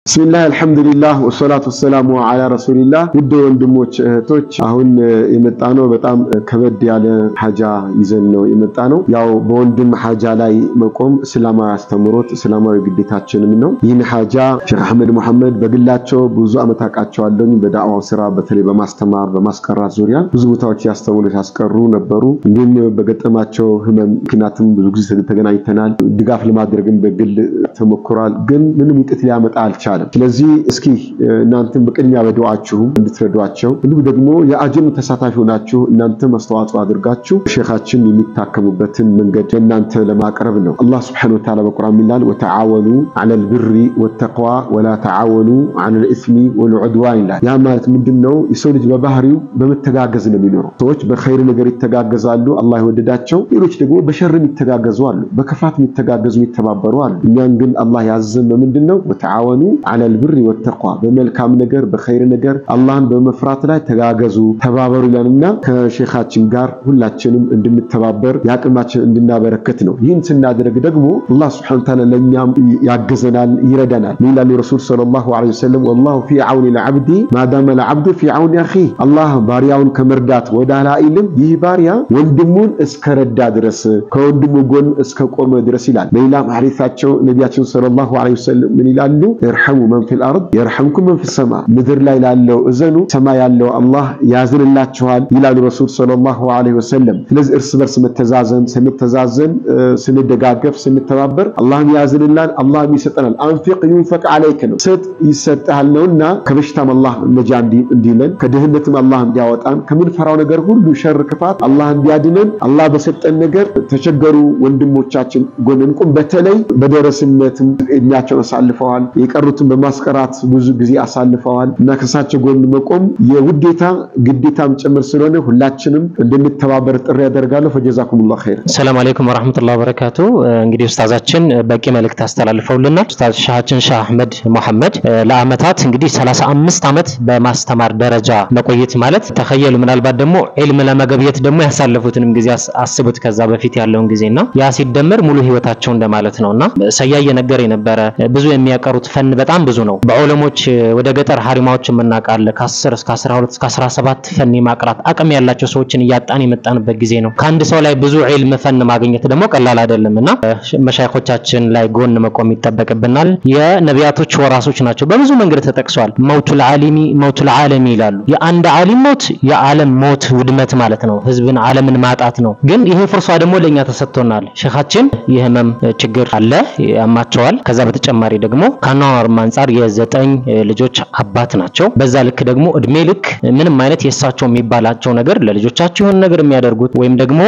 ብስሚላህ አልሐምዱሊላህ ወሰላቱ ወሰላሙ አላ ረሱሊላህ። ውድ ወንድሞች እህቶች፣ አሁን የመጣ ነው በጣም ከበድ ያለ ሀጃ ይዘን ነው የመጣ ነው። ያው በወንድም ሀጃ ላይ መቆም እስላማዊ አስተምሮት እስላማዊ ግዴታችንም ነው። ይህን ሀጃ ሼክ አህመድ መሐመድ በግላቸው ብዙ ዓመት አውቃቸዋለሁ። በዳዕዋው ስራ በተለይ በማስተማር በማስቀራት ዙሪያ ብዙ ቦታዎች ያስተምሩ ያስቀሩ ነበሩ። እንዲሁም በገጠማቸው ህመም ምክንያትም ብዙ ጊዜ ተገናኝተናል። ድጋፍ ለማድረግም በግል ተሞክሯል። ግን ምንም ውጤት ሊያመጣ አልቻለም። ስለዚህ እስኪ እናንተም በቅድሚያ በዱዓችሁም እንድትረዷቸው እንዲሁም ደግሞ የአጅሩ ተሳታፊ ሆናችሁ እናንተም አስተዋጽኦ አድርጋችሁ ሼኻችን የሚታከሙበትን መንገድ ለእናንተ ለማቅረብ ነው። አላህ ስብሐነሁ ወተዓላ በቁርአን ይላል ወተዓወኑ ዐለል ብሪ ወተቅዋ ወላ ተዓወኑ ዐለል ኢስሚ ወልዑድዋን ይላል። ያ ማለት ምንድን ነው? የሰው ልጅ በባህሪው በመተጋገዝ ነው የሚኖረው። ሰዎች በኸይር ነገር ይተጋገዛሉ፣ አላህ የወደዳቸው። ሌሎች ደግሞ በሸርም ይተጋገዙ አሉ፣ በክፋት የሚተጋገዙ የሚተባበሩ አሉ። እኛን ግን አላህ ያዘን በምንድን ነው? ወተዓወኑ ዐለል ብሪ ወተቅዋ በመልካም ነገር በኸይር ነገር አላህን በመፍራት ላይ ተጋገዙ ተባበሩ ይላልና ከሼኻችን ጋር ሁላችንም እንድንተባበር የአቅማችን እንድናበረከት ነው። ይህን ስናደርግ ደግሞ አላህ ሱብሓነሁ ወተዓላ ለእኛም ያግዘናል፣ ይረዳናል። ይላሉ ረሱል ሰለላሁ ዐለይሂ ወሰለም ወላሁ ፊ ዐውኒ ልዓብዲ ማዳመ ልዓብዱ ፊ ዐውኒ አኺህ አላህ ባሪያውን ከመርዳት ወደ ኋላ አይልም። ይህ ባሪያ ወንድሙን እስከረዳ ድረስ ከወንድሙ ጎን እስከቆመ ድረስ ይላል። በሌላም ሐዲሳቸው ነቢያችን ሰለላሁ ዐለይሂ ወሰለም ምን ይላሉ? እርሐሙ መን ፊል አርድ የርሐምኩም መን ፊስ ሰማ፣ ምድር ላይ ላለው እዘኑ፣ ሰማይ ያለው አላህ ያዝንላችኋል ይላሉ ረሱል ሰለላሁ ዐለይሂ ወሰለም። ስለዚህ እርስ በርስ መተዛዘን፣ ስንተዛዘን፣ ስንደጋገፍ፣ ስንተባበር አላህም ያዝንላል፣ አላህም ይሰጠናል። አንፊቅ ዩንፈቅ ዐለይክ ነው ስጥ ይሰጥሃል ነውና ከበሽታም አላህ ነጃ እንዲለን ከድህነትም አላህ እንዲያወጣን ከምንፈራው ነገር ሁሉ ሸር፣ ክፋት አላህ እንዲያድነን አላህ በሰጠን ነገር ተቸገሩ ወንድሞቻችን ጎን እንቁም። በተለይ በደረስነትም እድሜያቸውን አሳልፈዋል፣ የቀሩትን በማስቀራት ብዙ ጊዜ አሳልፈዋል እና ከእሳቸው ጎን መቆም የውዴታ ግዴታም ጭምር ስለሆነ ሁላችንም እንድንተባበር ጥሪ ያደርጋለሁ። ፈጀዛኩሙላህ ኸይር። ሰላም አለይኩም ወራህመቱላሂ ወበረካቱ። እንግዲህ ኡስታዛችን በቂ መልእክት አስተላልፈውልናል። ኡስታዝ ሻሃችን ሻህ አህመድ መሐመድ ለአመታት እንግዲህ 35 ዓመት በማስተማር ደረጃ መቆየት ማለት ተኸየሉ። ምናልባት ደግሞ ዒልም ለመገብየት ደግሞ ያሳለፉትንም ጊዜ አስቡት፣ ከዛ በፊት ያለውን ጊዜና ያ ሲደመር ሙሉ ህይወታቸው እንደማለት ነውና ሰያ እየነገረ የነበረ ብዙ የሚያቀሩት ፈን በጣም ብዙ ነው። በዑለሞች ወደ ገጠር ሀሪማዎች የምናውቃለ ከ10 እስከ 12 እስከ 17 ፈን የማቅራት አቅም ያላቸው ሰዎችን እያጣን የመጣንበት ጊዜ ነው። ከአንድ ሰው ላይ ብዙ ዒልም ፈን ማግኘት ደግሞ ቀላል አይደለም እና መሻይኾቻችን ላይ ጎን መቆም ይጠበቅብናል። የነቢያቶች ወራሶች ናቸው። በብዙ መንገድ ተጠቅሷል። መውቱል ዓሊሚ መውቱል ዓለሚ ይላሉ። የአንድ ዓሊም ሞት የዓለም ሞት ውድመት ማለት ነው። ህዝብን ዓለምን ማጣት ነው። ግን ይሄ ፍርሷ ደግሞ ለእኛ ተሰጥቶናል። ሼኻችን የህመም ችግር አለ ያማቸዋል። ከዛ በተጨማሪ ደግሞ ከአኗኗርም አንጻር የዘጠኝ ልጆች አባት ናቸው። በዛ ልክ ደግሞ እድሜ ልክ ምንም አይነት የእሳቸው የሚባላቸው ነገር ለልጆቻቸው የሆነ ነገር የሚያደርጉት ወይም ደግሞ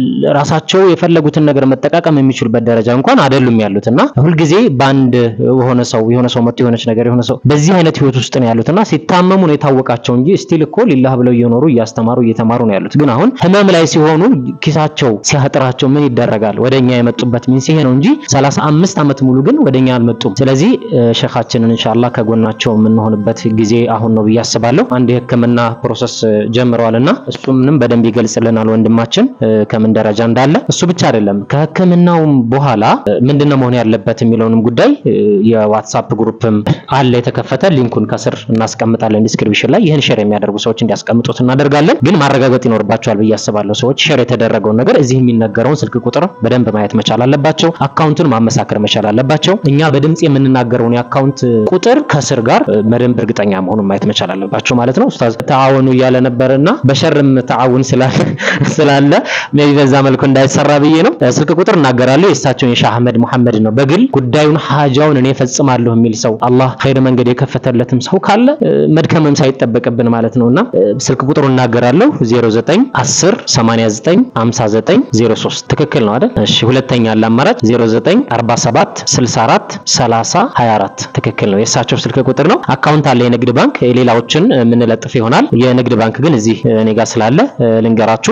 ራሳቸው የፈለጉትን ነገር መጠቃቀም የሚችሉበት ደረጃ እንኳን አይደሉም ያሉት እና ሁልጊዜ በአንድ የሆነ ሰው የሆነ ሰው መጥቶ የሆነች ነገር የሆነ ሰው በዚህ አይነት ህይወት ውስጥ ነው ያሉት እና ሲታመሙ ነው የታወቃቸው እንጂ ስቲል እኮ ሊላህ ብለው እየኖሩ እያስተማሩ እየተማሩ ነው ያሉት። ግን አሁን ህመም ላይ ሲሆኑ ኪሳቸው ሲያጥራቸው ምን ይደረጋል? ወደኛ የመጡበት ሚንስ ይሄ ነው እንጂ 35 ዓመት ሙሉ ግን ወደኛ አልመጡም። ስለዚህ ሼኻችንን ኢንሻአላህ ከጎናቸው የምንሆንበት ጊዜ አሁን ነው ብዬ አስባለሁ። አንድ የህክምና ፕሮሰስ ጀምረዋልና እሱንም በደንብ ይገልጽልናል ወንድማችን ከምን ደረጃ እንዳለ። እሱ ብቻ አይደለም ከህክምናውም በኋላ ምንድነው መሆን ያለበት የሚለውንም ጉዳይ የዋትሳፕ ግሩፕም አለ የተከፈተ ሊንኩን ከስር እናስቀምጣለን ዲስክሪፕሽን ላይ ይህን ሼር የሚያደርጉ ሰዎች እንዲያስቀምጡት እናደርጋለን። ግን ማረጋገጥ ይኖርባቸዋል ብዬ አስባለሁ። ሰዎች ሼር የተደረገውን ነገር እዚህ የሚነገረውን ስልክ ቁጥር በደንብ ማየት መቻል አለባቸው። አካውንቱን ማመሳከር መቻል አለባቸው። እኛ በድምጽ የምንናገረውን የአካውንት ቁጥር ከስር ጋር በደንብ እርግጠኛ መሆኑን ማየት መቻል አለባቸው ማለት ነው። ኡስታዝ ተዓወኑ እያለ ነበርና በሸርም ተዓውን ስላለ ሜቢ በዛ መልኩ እንዳይሰራ ብዬ ነው። ስልክ ቁጥር እናገራለሁ። የእሳቸውን የሻህ አህመድ መሐመድ ነው። በግል ጉዳዩን ሀጃውን እኔ ፈጽማለሁ የሚል ሰው አላህ ኸይር መንገድ የከፈተለትም ሰው ካለ መድከምም ሳይጠበቅብን ማለት ነውና ስልክ ቁጥሩ እናገራለሁ 09 10 89 59 03 ትክክል ነው አይደል? እሺ ሁለተኛ አለ አማራጭ 09 47 64 30 24 ትክክል ነው። የእሳቸው ስልክ ቁጥር ነው። አካውንት አለ የንግድ ባንክ፣ ሌላዎችን የምንለጥፍ ይሆናል። የንግድ ባንክ ግን እዚህ እኔ ጋር ስላለ ልንገራችሁ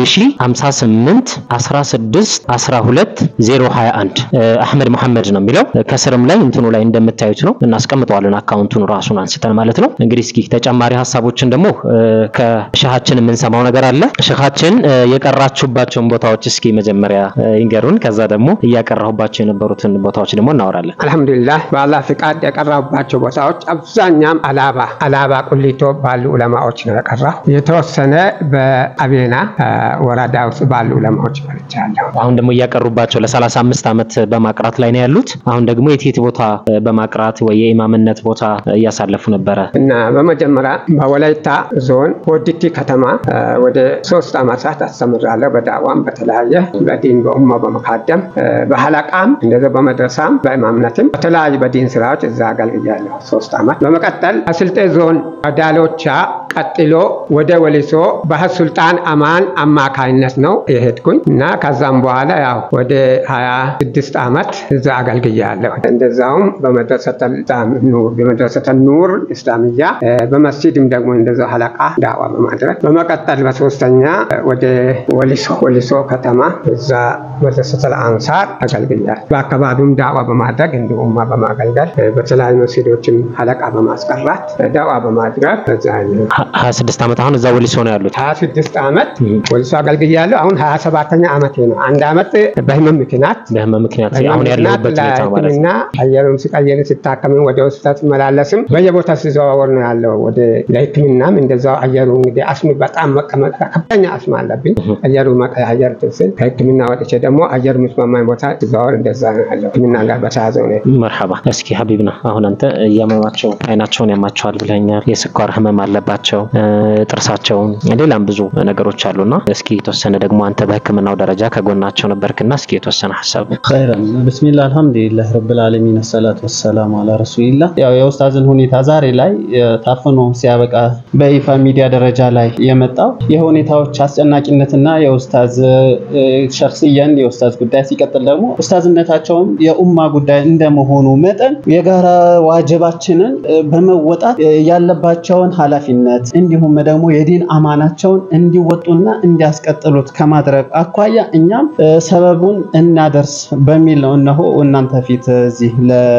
1058 16 12 021 አህመድ መሐመድ ነው የሚለው ከስርም ላይ እንትኑ ላይ እንደምታዩት ነው። እናስቀምጠዋለን አካውንቱን ራሱን አንስተን ማለት ነው። እንግዲህ እስኪ ተጨማሪ ሀሳቦችን ደግሞ ከሸሃችን የምንሰማው ነገር አለ። ሸሃችን የቀራችሁባቸውን ቦታዎች እስኪ መጀመሪያ ይንገሩን። ከዛ ደግሞ እያቀራሁባቸው የነበሩትን ቦታዎች ደግሞ እናወራለን። አልሐምዱሊላህ በአላህ ፍቃድ ኡስታድ የቀራባቸው ቦታዎች አብዛኛም አላባ አላባ ቁሊቶ ባሉ ዑለማዎች ነው የቀራው። የተወሰነ በአቤና ወረዳ ውስጥ ባሉ ዑለማዎች ቀርቻለሁ። አሁን ደግሞ እያቀሩባቸው ለ35 ዓመት በማቅራት ላይ ነው ያሉት። አሁን ደግሞ የት የት ቦታ በማቅራት ወይ የኢማምነት ቦታ እያሳለፉ ነበረ? እና በመጀመሪያ በወላይታ ዞን ቦዲቲ ከተማ ወደ ሶስት ዓመታት አስተምራለሁ። በዳዋም በተለያየ በዲን በኡማ በመካደም በሀለቃም እንደዚ በመድረሳም በኢማምነትም በተለያዩ በዲን ስራዎች እዛ አገልግያለሁ ሶስት ዓመት። በመቀጠል አስልጤ ዞን ዳሎቻ ቀጥሎ ወደ ወሊሶ ባህር ሱልጣን አማን አማካይነት ነው የሄድኩኝ እና ከዛም በኋላ ያው ወደ 26 ዓመት እዛ አገልግያለሁ። እንደዛውም በመድረሰተ ኑር እስላምያ በመስጂድም ደግሞ እንደዛው ሀለቃ ዳዋ በማድረግ በመቀጠል በሶስተኛ ወደ ወሊሶ ወሊሶ ከተማ እዛ መድረሰተል አንሳር አገልግያለሁ። በአካባቢውም ዳዋ በማድረግ እንዲሁም በማገልገል በተለያዩ መስጂዶችም ሀለቃ በማስቀራት ዳዋ በማድረግ እዛ 26 ዓመት አሁን እዛ ወሊሶ ነው ያሉት። 26 ዓመት ወሊሶ አገልግያለሁ። አሁን 27ኛ ዓመቴ ነው። አንድ ዓመት በህመም ምክንያት በህመም ምክንያት አሁን ያለሁበት ሁኔታ ማለት ለሕክምና አየሩም ሲቀየር ሲታከምም ወደ ሆስፒታል ሲመላለስም በየቦታ ሲዘዋወር ነው ያለው። ወደ ለሕክምናም እንደዛው አየሩ እንግዲህ አስም በጣም መቀመጥ ከፍተኛ አስም አለብኝ። አየሩ መቀያየር ስል ከሕክምና ወጥቼ ደግሞ አየር የሚስማማኝ ቦታ ሲዘዋወር እንደዛ ነው ያለው። ሕክምና ጋር በተያዘ ነው። መርሐባ። እስኪ ሀቢብና አሁን አንተ እያመማቸው አይናቸውን ያማቸዋል ብለኛል። የስኳር ህመም አለባቸው፣ ጥርሳቸውን፣ ሌላም ብዙ ነገሮች አሉና እስኪ የተወሰነ ደግሞ አንተ በህክምናው ደረጃ ከጎናቸው ነበርክና እስኪ የተወሰነ ሀሳብ ኸይረን ብስሚላ አልሐምዱሊላህ ረብል ዓለሚን ሰላት ወሰላሙ አላ ረሱሊላህ። ያው የኡስታዝን ሁኔታ ዛሬ ላይ ታፍኖ ሲያበቃ በይፋ ሚዲያ ደረጃ ላይ የመጣው የሁኔታዎች አስጨናቂነትና የኡስታዝ ሸክስያን የኡስታዝ ጉዳይ ሲቀጥል ደግሞ ኡስታዝነታቸውም የኡማ ጉዳይ እንደመሆኑ መጠን የጋራ ዋጅባችንን በመወጣት ያለባቸውን ኃላፊነት እንዲሁም ደግሞ የዲን አማናቸውን እንዲወጡና እንዲያስቀጥሉት ከማድረግ አኳያ እኛም ሰበቡን እናደርስ በሚል ነው እነሆ እናንተ ፊት እዚህ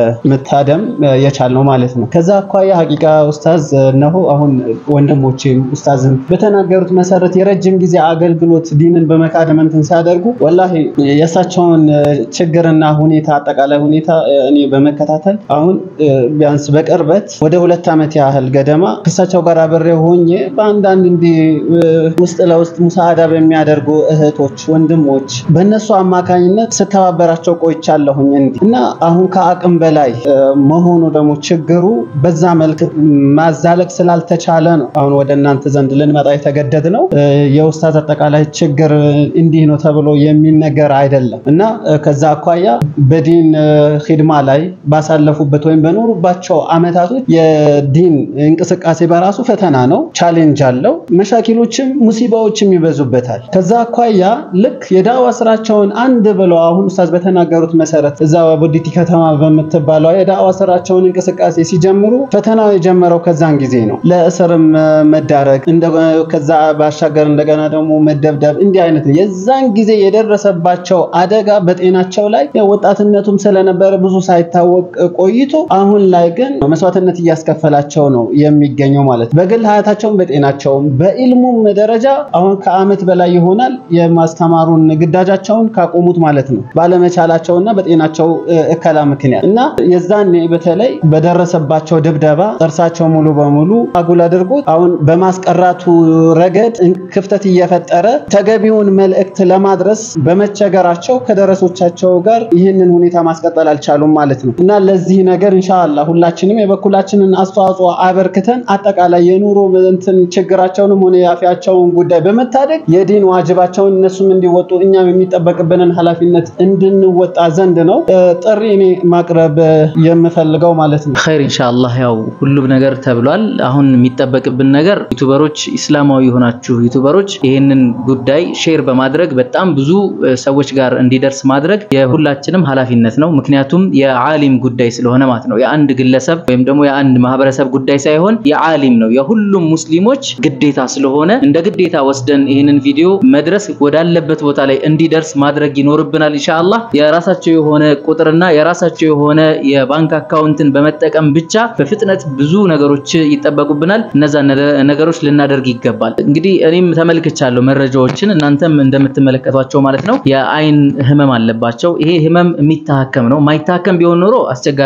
ለመታደም የቻልነው ማለት ነው። ከዛ አኳያ ሀቂቃ ኡስታዝ እነሆ አሁን ወንድሞቼም ኡስታዝም በተናገሩት መሰረት የረጅም ጊዜ አገልግሎት ዲንን በመካደም እንትን ሲያደርጉ ወላሂ የእሳቸውን ችግርና ሁኔታ አጠቃላይ ሁኔታ እኔ በመከታተል አሁን ቢያንስ በቅርበት ወደ ሁለት ዓመት ያህል ገደማ ከእሳቸው ጋር አብሬ ሆኜ በአንዳንድ እንዲህ ውስጥ ለውስጥ ሙሳሃዳ በሚያደርጉ እህቶች፣ ወንድሞች በእነሱ አማካኝነት ስተባበራቸው ቆይቻለሁኝ እንዲህ እና አሁን ከአቅም በላይ መሆኑ ደግሞ ችግሩ በዛ መልክ ማዛለቅ ስላልተቻለ ነው አሁን ወደ እናንተ ዘንድ ልንመጣ የተገደድ ነው። የኡስታዝ አጠቃላይ ችግር እንዲህ ነው ተብሎ የሚነገር አይደለም እና ከዛ አኳያ በዲን ሂድማ ላይ ባሳለፉበት ወይም በኖሩባቸው አመታቶች የዲን እንቅስቃሴ በራሱ ፈተና ነው፣ ቻሌንጅ አለው። መሻኪሎችም ሙሲባዎችም ይበዙበታል። ከዛ አኳያ ልክ የዳዋ ስራቸውን አንድ ብለው አሁን ኡስታዝ በተናገሩት መሰረት እዛ ቦዲቲ ከተማ በምትባለው የዳዋ ስራቸውን እንቅስቃሴ ሲጀምሩ ፈተናው የጀመረው ከዛን ጊዜ ነው። ለእስርም መዳረግ ከዛ ባሻገር እንደገና ደግሞ መደብደብ እንዲህ አይነት ነው። የዛን ጊዜ የደረሰባቸው አደጋ በጤናቸው ላይ ወጣትነቱም ስለነበረ ብዙ ሳይታወቅ ቆይቶ አሁን ላይ ግን መስዋዕትነት እያስከፈላቸው ነው የሚገኘው ማለት ነው። በግል ሀያታቸውም በጤናቸውም በኢልሙም ደረጃ አሁን ከአመት በላይ ይሆናል የማስተማሩን ግዳጃቸውን ካቆሙት ማለት ነው ባለመቻላቸውና በጤናቸው እከላ ምክንያት እና የዛኔ በተለይ በደረሰባቸው ድብደባ ጥርሳቸው ሙሉ በሙሉ አጉል አድርጎት አሁን በማስቀራቱ ረገድ ክፍተት እየፈጠረ ተገቢውን መልእክት ለማድረስ በመቸገራቸው ከደረሶቻቸው ጋር ይህንን ሁኔታ ማስቀጠል አልቻሉም ማለት ነው እና ለዚህ ነገር ኢንሻአላህ ሁላችንም የበኩላችንን አስተዋጽኦ አበርክተን አጠቃላይ የኑሮ እንትን ችግራቸውንም ሆነ የአፊያቸውን ጉዳይ በመታደግ የዲን ዋጅባቸውን እነሱም እንዲወጡ እኛም የሚጠበቅብንን ኃላፊነት እንድንወጣ ዘንድ ነው ጥሪ እኔ ማቅረብ የምፈልገው ማለት ነው። ኸይር ኢንሻአላህ። ያው ሁሉም ነገር ተብሏል። አሁን የሚጠበቅብን ነገር ዩቱበሮች፣ ኢስላማዊ የሆናችሁ ዩቱበሮች ይህንን ጉዳይ ሼር በማድረግ በጣም ብዙ ሰዎች ጋር እንዲደርስ ማድረግ የሁላችንም ኃላፊነት ነው። ምክንያቱም የዓሊም ጉዳይ ስለሆነ ማለት ነው። የአንድ ግለሰብ ወይም ደግሞ የአንድ ማህበረሰብ ጉዳይ ሳይሆን የዓሊም ነው፣ የሁሉም ሙስሊሞች ግዴታ ስለሆነ እንደ ግዴታ ወስደን ይህንን ቪዲዮ መድረስ ወዳለበት ቦታ ላይ እንዲደርስ ማድረግ ይኖርብናል ኢንሻአላህ። የራሳቸው የሆነ ቁጥርና የራሳቸው የሆነ የባንክ አካውንትን በመጠቀም ብቻ በፍጥነት ብዙ ነገሮች ይጠበቁብናል። እነዛ ነገሮች ልናደርግ ይገባል። እንግዲህ እኔም ተመልክቻለሁ መረጃዎችን፣ እናንተም እንደምትመለከቷቸው ማለት ነው። የአይን ህመም አለባቸው። ይሄ ህመም የሚታከም ነው። ማይታከም ቢሆን ኖሮ አስቸጋሪ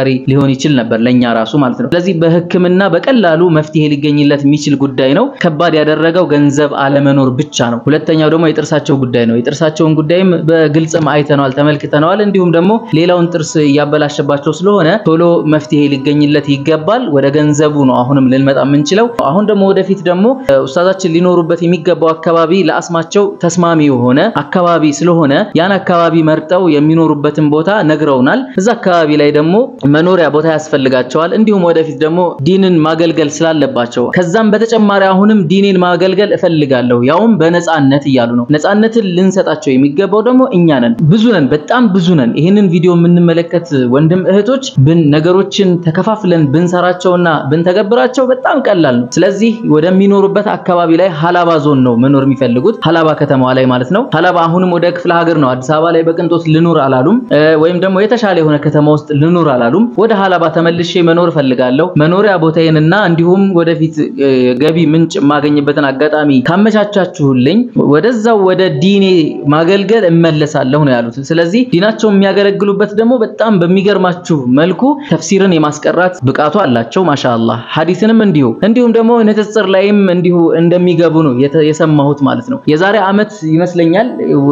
አስቸጋሪ ሊሆን ይችል ነበር ለኛ ራሱ ማለት ነው። ስለዚህ በሕክምና በቀላሉ መፍትሄ ሊገኝለት የሚችል ጉዳይ ነው። ከባድ ያደረገው ገንዘብ አለመኖር ብቻ ነው። ሁለተኛው ደግሞ የጥርሳቸው ጉዳይ ነው። የጥርሳቸውን ጉዳይም በግልጽም አይተነዋል፣ ተመልክተነዋል። እንዲሁም ደግሞ ሌላውን ጥርስ እያበላሸባቸው ስለሆነ ቶሎ መፍትሄ ሊገኝለት ይገባል። ወደ ገንዘቡ ነው አሁንም ልንመጣ የምንችለው። አሁን ደግሞ ወደፊት ደግሞ ኡስታዛችን ሊኖሩበት የሚገባው አካባቢ ለአስማቸው ተስማሚ የሆነ አካባቢ ስለሆነ ያን አካባቢ መርጠው የሚኖሩበትን ቦታ ነግረውናል። እዛ አካባቢ ላይ ደግሞ መኖሪያ ቦታ ያስፈልጋቸዋል። እንዲሁም ወደፊት ደግሞ ዲንን ማገልገል ስላለባቸው ከዛም በተጨማሪ አሁንም ዲኔን ማገልገል እፈልጋለሁ ያውም በነፃነት እያሉ ነው። ነፃነትን ልንሰጣቸው የሚገባው ደግሞ እኛ ነን። ብዙ ነን፣ በጣም ብዙ ነን። ይህንን ቪዲዮ የምንመለከት ወንድም እህቶች ብን ነገሮችን ተከፋፍለን ብንሰራቸውና ብንተገብራቸው በጣም ቀላል ነው። ስለዚህ ወደሚኖሩበት አካባቢ ላይ ሀላባ ዞን ነው መኖር የሚፈልጉት ሀላባ ከተማዋ ላይ ማለት ነው። ሀላባ አሁንም ወደ ክፍለ ሀገር ነው። አዲስ አበባ ላይ በቅንጦት ልኑር አላሉም፣ ወይም ደግሞ የተሻለ የሆነ ከተማ ውስጥ ልኑር አላሉም። ወደ ሀላባ ተመልሼ መኖር እፈልጋለሁ። መኖሪያ ቦታዬንና እንዲሁም ወደፊት ገቢ ምንጭ የማገኝበትን አጋጣሚ ካመቻቻችሁልኝ ወደዛው ወደ ዲኔ ማገልገል እመለሳለሁ ነው ያሉት። ስለዚህ ዲናቸው የሚያገለግሉበት ደግሞ በጣም በሚገርማችሁ መልኩ ተፍሲርን የማስቀራት ብቃቱ አላቸው። ማሻአላህ ሐዲስንም እንዲሁ እንዲሁም ደግሞ ንጽጽር ላይም እንዲሁ እንደሚገቡ ነው የሰማሁት ማለት ነው። የዛሬ ዓመት ይመስለኛል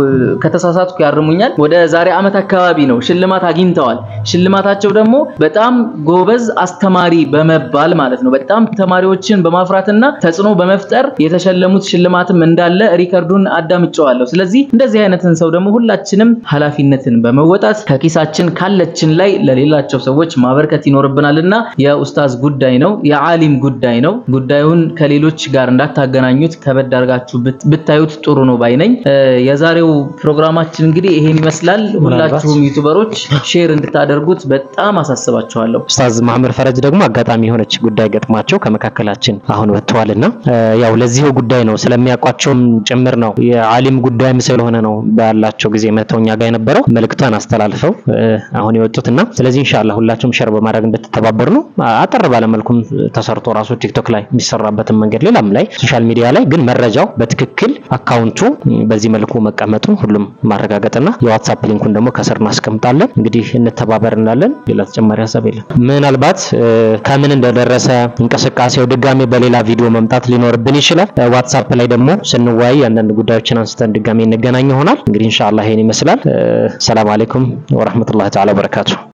ከተሳሳትኩ ያርሙኛል። ወደ ዛሬ ዓመት አካባቢ ነው ሽልማት አግኝተዋል። ሽልማታቸው ደግሞ በጣም ጎበዝ አስተማሪ በመባል ማለት ነው። በጣም ተማሪዎችን በማፍራትና ተጽዕኖ በመፍጠር የተሸለሙት ሽልማትም እንዳለ ሪከርዱን አዳምጨዋለሁ። ስለዚህ እንደዚህ አይነትን ሰው ደግሞ ሁላችንም ኃላፊነትን በመወጣት ከኪሳችን ካለችን ላይ ለሌላቸው ሰዎች ማበርከት ይኖርብናልና የኡስታዝ ጉዳይ ነው፣ የዓሊም ጉዳይ ነው። ጉዳዩን ከሌሎች ጋር እንዳታገናኙት ከበድ አድርጋችሁ ብታዩት ጥሩ ነው ባይነኝ። የዛሬው ፕሮግራማችን እንግዲህ ይሄን ይመስላል። ሁላችሁም ዩቲዩበሮች ሼር እንድታደርጉት በጣም አሳስባችኋለሁ። ኡስታዝ መሐመድ ፈረጅ ደግሞ አጋጣሚ የሆነች ጉዳይ ገጥሟቸው ከመካከላችን አሁን ወጥተዋልና ያው ለዚሁ ጉዳይ ነው ስለሚያውቋቸውም ጭምር ነው የዓሊም ጉዳይም ስለሆነ ነው ባላቸው ጊዜ መተው እኛ ጋር የነበረው መልእክቷን አስተላልፈው አሁን የወጡትና ስለዚህ ኢንሻአላህ ሁላችሁም ሸር በማድረግ እንድትተባበሩ ነው። አጠር ባለመልኩም ተሰርቶ ራሱ ቲክቶክ ላይ የሚሰራበትን መንገድ ሌላም ላይ ሶሻል ሚዲያ ላይ ግን መረጃው በትክክል አካውንቱ በዚህ መልኩ መቀመጡ ሁሉም ማረጋገጥና የዋትሳፕ ሊንኩን ደግሞ ከስር እናስቀምጣለን። እንግዲህ እንተባበር እንላለን። ሌላ ተጨማሪ ሀሳብ የለም። ምናልባት ከምን እንደደረሰ እንቅስቃሴው ድጋሜ በሌላ ቪዲዮ መምጣት ሊኖርብን ይችላል። ዋትሳፕ ላይ ደግሞ ስንወያይ አንዳንድ ጉዳዮችን አንስተን ድጋሜ እንገናኝ ይሆናል። እንግዲህ ኢንሻአላህ ይሄን ይመስላል። ሰላም አለይኩም ወራህመቱላሂ ተዓላ ወበረካቱ።